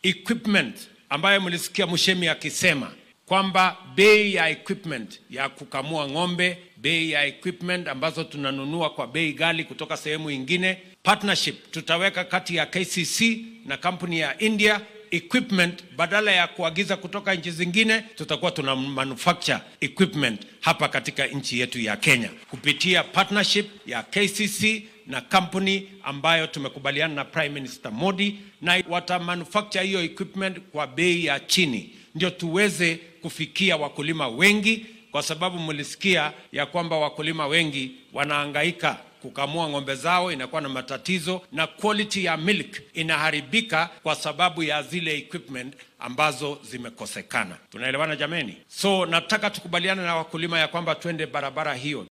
equipment ambayo mlisikia Mushemi akisema kwamba bei ya equipment ya kukamua ng'ombe, bei ya equipment ambazo tunanunua kwa bei ghali kutoka sehemu ingine, partnership tutaweka kati ya KCC na kampuni ya India equipment badala ya kuagiza kutoka nchi zingine, tutakuwa tuna manufacture equipment hapa katika nchi yetu ya Kenya kupitia partnership ya KCC na kampuni ambayo tumekubaliana na Prime Minister Modi, na wata manufacture hiyo equipment kwa bei ya chini, ndio tuweze kufikia wakulima wengi, kwa sababu mlisikia ya kwamba wakulima wengi wanahangaika kukamua ng'ombe zao, inakuwa na matatizo na quality ya milk inaharibika kwa sababu ya zile equipment ambazo zimekosekana. Tunaelewana jameni? So nataka tukubaliane na wakulima ya kwamba twende barabara hiyo.